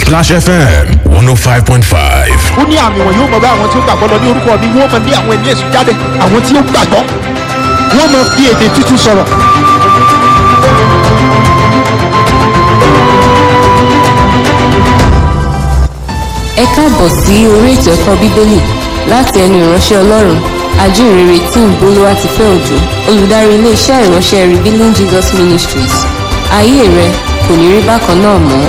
Splash FM 105.5. ó ní àmì wọn yóò mọ bá àwọn tí ó gbàgbọ́ lọ ní orúkọ mi wọ́n mọ ní àwọn ẹ̀mí èṣù jáde àwọn tí ó gbàgbọ́ wọ́n mọ fi èdè tuntun sọ̀rọ̀. ẹ káàbọ̀ sí orí ètò ẹ̀kọ́ bíbélì láti ẹnu ìránṣẹ́ ọlọ́run ajínrere tí ń bolówá ti fẹ́ òjò olùdarí iléeṣẹ́ ìránṣẹ́ revealing jesus ministries ayé rẹ kò ní rí bákan náà mọ́.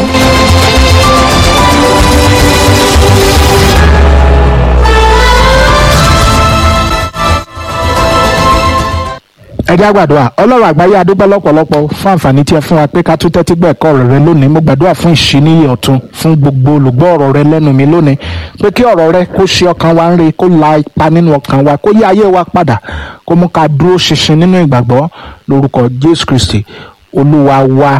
ẹ jẹ́ àgbàdua ọlọ́run àgbáyé adúgbò lọ́pọ̀lọpọ̀ fún àǹfààní tí ẹ fún wa pé ká tún tẹ́tí gbọ́ ẹ̀kọ́ ọ̀rọ̀ rẹ lónìí mo gbàdúrà fún ìṣíníyè ọ̀tun fún gbogbo olùgbọ́ ọ̀rọ̀ rẹ lẹ́nu mi lónìí pé kí ọ̀rọ̀ rẹ kó ṣe ọkàn wa ń re kó la ipa nínú ọkàn wa kó yí ayé wa padà kó mú ká dúró ṣinṣin nínú ìgbàgbọ́ lórúkọ jésù kristi olúwa wa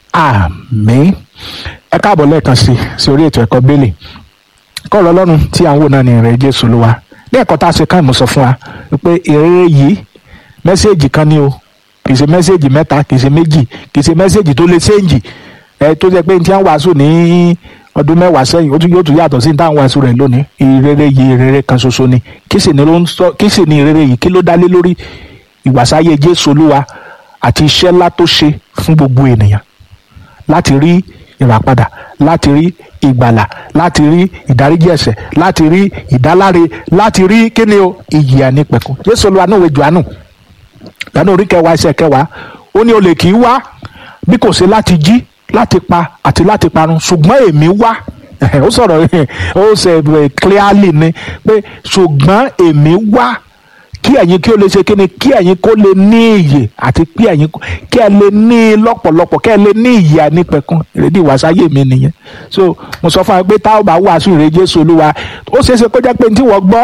àmín ẹ káàbọ̀ lẹ́ẹ̀kan sí sí orí ètò ẹ̀kọ́ bẹ́ẹ̀lì kọ́ọ̀rọ̀ ọlọ́run tí à ń wò náà ní ìrẹ̀ jésù olúwa ní ẹ̀kọ́ tá a ṣe káàmù sọ fún wa pé ìrere yìí mẹ́sẹ̀gì kan ni o kì í ṣe mẹ́sẹ̀gì mẹ́ta kì í ṣe méjì kì í ṣe mẹ́sẹ̀gì tó lè ṣéǹjì ẹ tó jẹ́ pé ní tí wọ́n wàásù ní ọdún mẹ́wàá sẹ́yìn ó tún yóò tún yàtọ̀ sí ní táwọn wàásù rẹ̀ lónìí ìrere yìí ìrere kan ṣoṣo ni kí sì ni ló ń sọ kí sì ni ìrere yìí kí ló dá lé lórí ìwàsáyé Jésù Olúwa àti iṣẹ́ ńlá tó ṣe fún gbogbo ènìyàn láti rí ìràpadà láti rí ìgbàlà láti rí ìdáríjì ẹ̀ṣẹ̀ láti rí ìdáláre láti rí kíni o ìyè ànípẹ̀kun Jésù Olúwa náà wẹ̀ Jòhánù lánàá orí kẹwàá ẹsẹ̀ kẹwàá ó ní olè kì í wá bí kò ṣe láti jí láti pa àti láti parun ṣùgbọ́n èmi wá ó sọ̀rọ̀ ó ṣe clearly ni pé ṣùgbọ́n èmi wá kí ẹ̀yin kí ó lè ṣe kíni kí ẹ̀yin kó lè ní ìyè àti kí ẹ̀yin kí ẹ lè ní lọ́pọ̀lọpọ̀ kí ẹ lè ní ìyè ànípẹ̀kun ìrèdí ìwàsáyé mi nìyẹn so mo sọ fún wa pé táwọn bá wàásù ìrè Jésù Olúwa ó ṣeé ṣe kó jẹ́ pé tí wọ́n gbọ́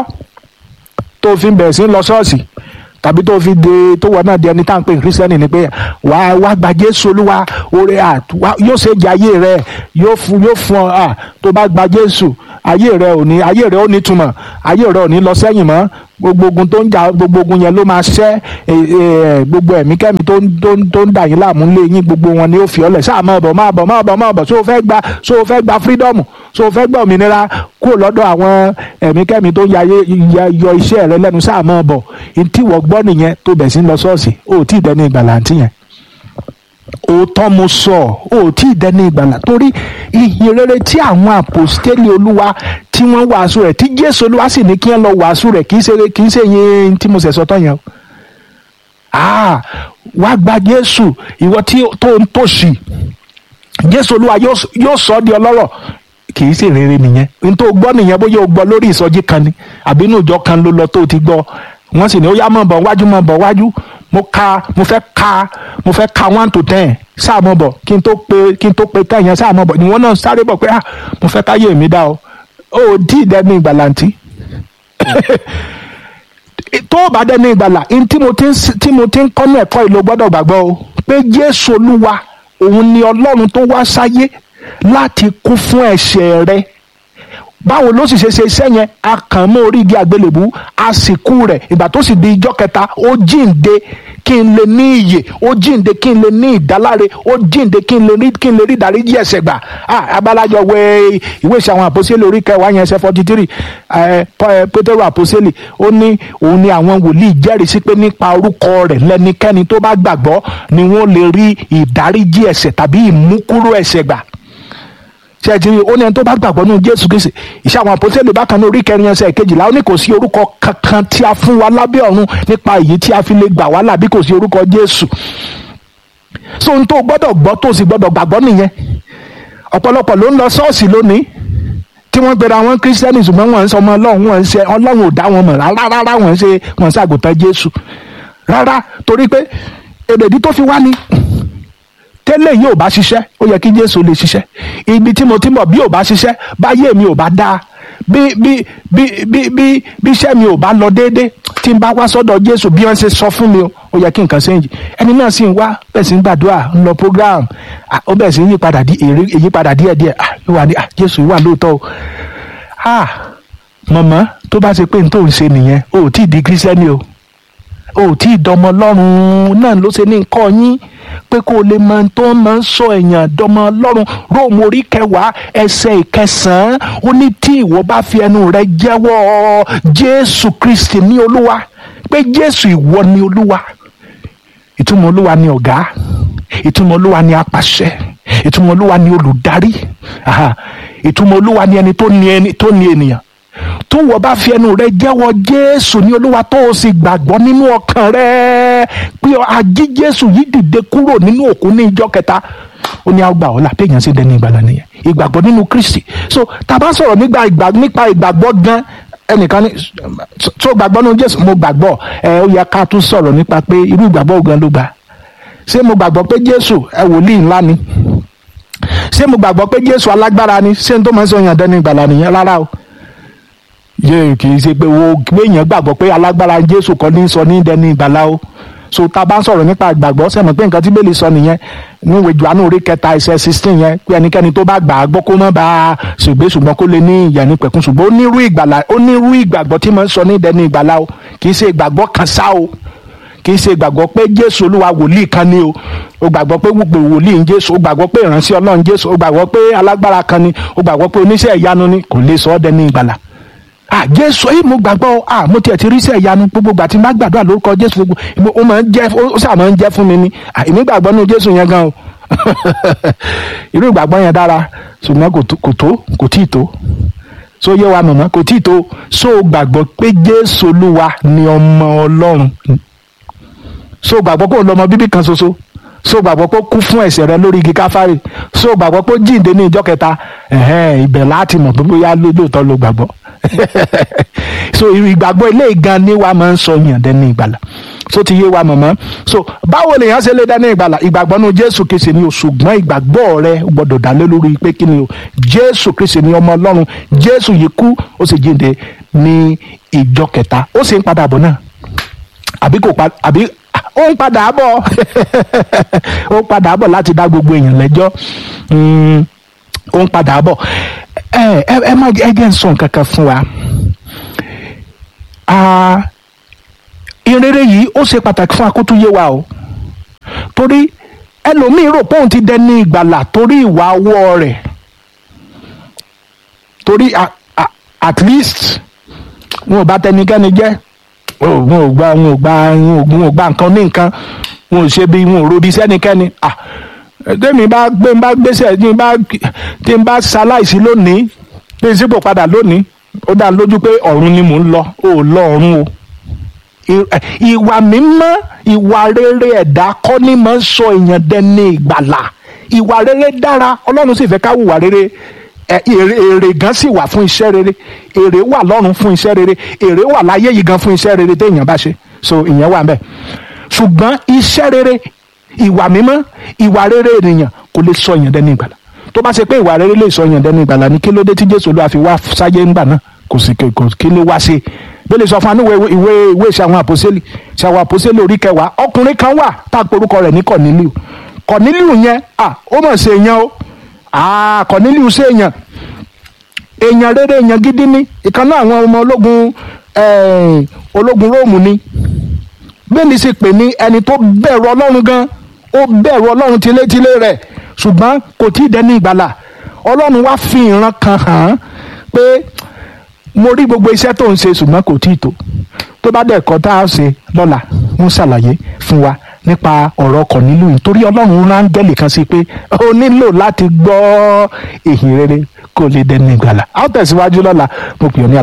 tó fi bẹ̀rẹ̀ sí lọ ṣọ́ọ̀ṣì tàbí tó fi de tó wọ náà di ẹni tá à ń pè ní kírísítẹ́nì ni pé wà á wá gba jésù olúwa oore à yóò ṣe jẹ ayé rẹ yóò fún yóò fún ọ à tó bá gba jésù ayé rẹ ò ní ayé rẹ ò ní túmọ̀ ayé rẹ ò ní lọ sẹ́yìn mọ́ gbogbo ogun tó ń jà gbogbo ogun yẹn ló máa ṣẹ́ gbogbo ẹ̀mí kẹ́mi tó ń tó ń tó ń dà yín láàmú lé yín gbogbo wọn ni ó fi ọlẹ̀ sáà máa bọ̀ máa bọ̀ máa bọ̀ máa bọ̀ so fẹ́ gba so fẹ́ gba freedom so fẹ́ gba òmìnira kúrò lọ́dọ̀ àwọn ẹ̀mí kẹ́mi tó ń yọ iṣẹ́ rẹ lẹ́nu sáà máa bọ̀ ntí wọ́n gbọ́ nìyẹn tó bẹ̀ sí lọ ṣọ́ọ̀ṣì ó tí ì dẹni ìgbàlà àǹtí yẹn òótọ́ mo sọ ó tí ì dẹni ìgbàlà torí ìyìn rere tí àwọn àpòstélì olúwa tí wọ́n wàásù rẹ̀ tí jésù olúwa sì ní kí wọ́n lọ wàásù rẹ̀ kì í ṣe kì í ṣe yẹn tí mo ṣẹ̀ sọ tán yẹn o ah wá gba jésù ìwọ tí tó ń tòṣì jésù olúwa yóò sọ ọ́ di ọlọ́rọ̀ kì í ṣe rere nìyẹn n tó gbọ́ nìyẹn bóyá o gbọ́ lórí ìsọjí kan ni àbí inú ìjọ kan ló lọ tó ti gbọ́ wọ́n sì ní ó yá mọ̀ bọ̀ wájú mọ̀ bọ̀ wájú mo ka mo fẹ́ ka mo fẹ́ ka one to ten sáà mọ̀ bọ̀ kí n tó pe kí n tó pe ten yẹn sáà mọ̀ bọ̀ ìwọ náà sáré bọ̀ pé ah mo fẹ́ káyé mi dá o ó dí ìdẹ́nu ìgbàlàntì tó o bá dẹ́nu ìgbàlà tí mo ti ń tí mo ti ń kọ́ ní ẹ̀kọ́ ìlú gbọ́dọ̀ gbàgbọ́ o pé Jésù Olúwa òun ni Ọlọ́run tó wá sáyé láti kú fún ẹ̀ṣẹ̀ rẹ báwo ló sì ṣe ṣe iṣẹ́ yẹn a kàn mọ́ orí igi àgbélébú a sì kú rẹ̀ ìgbà tó sì di ijọ́ kẹta ó jíǹde kí n lè ní iyè ó jíǹde kí n lè ní ìdáláre ó jíǹde kí n lè rí kí n lè rí ìdáríjì ẹ̀ṣẹ̀ gbà abalajọ wẹ ìwé ìṣe àwọn àpòsílẹ̀ orí kẹwàá yẹn ẹsẹ̀ forty three pétérù àpòsílẹ̀ ó ní òun ni àwọn wòlíì jẹ́rìí sí pé nípa orúkọ rẹ̀ lẹ́nikẹ́ni tó bá gbàgbọ́ ni wọ́n lè rí ìdáríjì ẹ̀ṣẹ̀ tàbí ìmúkúrò ẹ̀ṣẹ̀ gbà ṣe ẹ ti rí ó ní ẹni tó bá gbàgbọ́ nínú jésù kristi iṣẹ́ àwọn àpótẹ́lẹ̀ bákan ní orí kẹrin ẹsẹ̀ kejìlá ó ní kò sí orúkọ kankan tí a fún wa lábẹ́ ọ̀run nípa èyí tí a fi lè gbà wá là bí kò sí orúkọ jésù so ohun tó gbọ́dọ̀ gbọ́ tó sì gbọ́dọ̀ gbàgbọ́ nìyẹn ọ̀pọ̀lọpọ̀ ló ń lọ ṣọ́ọ̀ṣì lónìí tí wọ́n gbéra wọn kírísítẹ́nì ṣùgbọ́n wọ́n ń sọ ọmọ ọlọ́run wọ́n ń ṣe ọlọ́run ò dá wọn mọ̀ rárá rárá wọ́n ń ṣe wọ́n ń ṣàgùntàn jésù rárá torí pé èrèdí tó fi wá ní tẹ́lẹ̀ yìí ò bá ṣiṣẹ́ ó yẹ kí jésù lè ṣiṣẹ́ ibi tí mo ti mọ̀ bí ò bá ṣiṣẹ́ báyé mi ò bá dáa bí bí bí bí bí bí iṣẹ́ mi ò bá lọ déédéé tí n bá wá sọ́dọ̀ jésù bí wọ́n ṣe sọ fún mi ó yẹ kí nǹkan ṣéǹjì ẹni náà sì ń wá bẹ́ẹ̀ sì ń gbàdúrà ń lọ program ó bẹ́ẹ̀ sì ń yípadà di èrè ìyípadà díẹ̀díẹ̀ ó wà ní jésù wà lóòótọ́ o mọ̀mọ́ tó bá ṣe pé n tó ń ṣe nìyẹn o ò tí ì di kírísítẹ́nì o ò tí ì dọmọ ọlọ́run náà ló ṣe ní nǹkan yín pé kó o lè mọ ohun tó máa ń sọ èèyàn dọmọ ọlọ́run róòmù orí kẹwàá ẹsẹ̀ ìkẹsàn-án ó ní tí ìwọ bá fi ẹnu rẹ jẹ́wọ́ jésù kristi ní olúwa pé jésù ìwọ ni olúwa ìtumọ̀ olúwa ni ọ̀gá ìtumọ̀ olúwa ni apàṣẹ ìtumọ̀ olúwa ni olùdarí aha, ìtumọ̀ olúwa ni ẹni tó ní ẹni tó ní ènìyàn tó wọ́n bá fi ẹnu rẹ jẹ́wọ́ jésù ní olúwa tó o sì gbàgbọ́ nínú ọkàn rẹ pé ají jésù yìí dìde kúrò nínú òkú ní ìjọ kẹta ó ní àgbà ọ̀la pé èèyàn sì dẹni ìgbàlà nìyẹn ìgbàgbọ́ nínú kristi so tá a bá sọ̀rọ̀ nígbà ìgbà nípa ìgbàgbọ́ gan ẹnìkan ní tó gbàgbọ́ nínú jésù mo gbàgbọ́ ẹ ó yẹ ká tún sọ̀rọ̀ nípa pé irú ìgbàgbọ́ gan ló gbà ṣé mo gbàgbọ́ pé jésù ẹ wòlíì ńlá ni ṣé mo gbàgbọ́ pé jésù alágbára ni ṣé n tó máa ń sọ yàn dẹni ìgbàlà nìyẹn rárá o yé kì í ṣe pé wo gbẹ̀yìn gbàgbọ́ pé alágbára jésù kọ́ ní sọ ní dẹni ìgbàlà o so tá a bá ń sọ̀rọ̀ nípa ìgbàgbọ́ sẹ́mi pé nǹkan tí bẹ́ẹ̀ lè sọ nìyẹn níwèé Jòhánù orí kẹta ẹsẹ̀ sixteen yẹn pé ẹnikẹ́ni tó bá gbà á gbọ́ kó má bá a ṣègbè ṣùgbọ́n kó lè ní ìyà ní pẹ̀kun ṣùgbọ́n ó nírú ìgbàlà ó nírú ìgbàgbọ́ tí mo ń sọ ní dẹni ìgbàlà o kì í ṣe ìgbàgbọ́ kan ṣá o kì í ṣe ìgbàgbọ́ pé jésù olúwa wòlíì kan ni o o gbàgbọ́ pé gbogbo wòlíì ń jésù o gbàgbọ́ pé ìránṣẹ́ ọlọ́run jésù o gbàgbọ́ pé alágbára kan ni o gbàgbọ́ pé oníṣẹ́ ìyanu ni kò lè sọ ọ́ dẹni ìgbàlà ah jésù yìí mo gbàgbọ́ ah mo tiẹ̀ ti rí iṣẹ́ ìyanu gbogbo ìgbà tí n bá gbàdúrà lórúkọ jésù gbogbo ó máa ń jẹ́ ó sà máa ń jẹ́ fún mi ni ah èmi gbàgbọ́ nínú jésù yẹn gan o irú ìgbàgbọ́ yẹn dára ṣùgbọ́n kò tó kò tó kò tíì tó so yé wa mọ̀mọ́ kò tíì tó so gbàgbọ́ pé jésù olúwa ni ọmọ ọlọ́run so gbàgbọ́ pé ó lọ́mọ bíbí kan ṣoṣo so gbàgbọ́ pé ó kú fún ẹ̀ṣẹ̀ rẹ lórí igi káfárì so gbàgbọ́ pé ó jíǹde ní ìjọ kẹta ẹ̀hẹ́n ibẹ̀ láti mọ̀ pé bóyá lóòótọ́ ló gbàgbọ́ so ìgbàgbọ́ ilé ìgan ni wa máa ń sọ yàn dẹ́ni ìgbàlà so ti yé wa mọ̀mọ́ so báwo lèèyàn ṣe lè dẹ́ni ìgbàlà ìgbàgbọ́ nu jésù kìsì ni o ṣùgbọ́n ìgbàgbọ́ rẹ gbọ́dọ̀ dá lé lórí pé kí ni o jésù kìsì ni ọmọ ọlọ́run jésù yìí kú ó sì jíǹde ní ìjọ kẹta ó sì ń padà bọ̀ náà àbí kò pa àbí ó ń padà bọ̀ ó ń padà bọ̀ láti dá gbogbo èèyàn lẹ́jọ́ ó ń padà bọ̀ ẹ ẹ ẹ má ẹ jẹ́ ń sọ nǹkan kan fún wa ìrere yìí ó ṣe pàtàkì fún akótúyé wa o torí ẹlòmíín rò pé òun ti dẹni ìgbàlà torí ìwà ọwọ́ rẹ̀ torí at least wọn ò bá tẹnikẹ́ni jẹ́ wọn ò gba wọn ò gba wọn ò gba nǹkan ní nǹkan wọn ò ṣe bí wọn ò robi sẹ́nikẹ́ni ah tẹ́mi bá gbé ń bá gbéṣẹ́ tí ń bá tí ń bá ṣaláìsí lónìí tí ń sípò padà lónìí ó dá lójú pé ọ̀run ni mò ń lọ ó lọ ọ̀run o ìwà mímọ́ ìwà rere ẹ̀dá kọ́ ni máa ń sọ èèyàn dẹni ìgbàlà ìwà rere dára ọlọ́run sì fẹ́ ká hùwà rere èrè gan sì wà fún iṣẹ́ rere èrè wà lọ́run fún iṣẹ́ rere èrè wà láyé yìí gan fún iṣẹ́ rere téèyàn bá ṣe so ìyẹn wà ńbẹ̀ ṣùgbọ́n iṣẹ́ rere ìwà mímọ́ ìwà rere ènìyàn kò lè sọ èèyàn dẹni ìgbàlà tó bá ṣe pé ìwà rere lè sọ èèyàn dẹni ìgbàlà ní kí ló dé tí jésù olúwa fi wá sáyé ńgbà náà kò sì kí ló wá ṣe bí lè sọ fún anúwẹ̀ ìwé ìwé ìṣàwọn àpòsílẹ̀ ìṣàwọn àpòsílẹ̀ orí kẹwàá ọkùnrin kan wà tá a porúkọ rẹ̀ ní kọ̀nílíù kọ̀nílíù yẹn à ó mọ̀ ṣe èèyàn o à kọ̀nílíù ṣe èèyàn èèyàn rere èèyàn gidi ni ìkan náà àwọn ọmọ ológun ológun róòmù ni bẹ́ẹ̀ni sì pè ní ẹni tó bẹ̀rù ọlọ́run gan ó bẹ̀rù ọlọ́run tilétilé rẹ̀ ṣùgbọ́n kò tí ì dẹni ìgbàlà ọlọ́run wá fi ìran kan hàn án pé mo rí gbogbo iṣẹ́ tó ń ṣe ṣùgbọ́n kò tí ì tó tó bá dẹ̀ kọ́ tá a ṣe lọ́la ń ṣàlàyé fún wa nípa ọ̀rọ̀ ọkọ̀ nílùú yìí torí ọlọ́run rángẹ́lì kan sí pé ó nílò láti gbọ́ ìhìn rere kó lè dẹni ìgbàlà a ó tẹ̀síwájú lọ́la mo pè ọ́ ní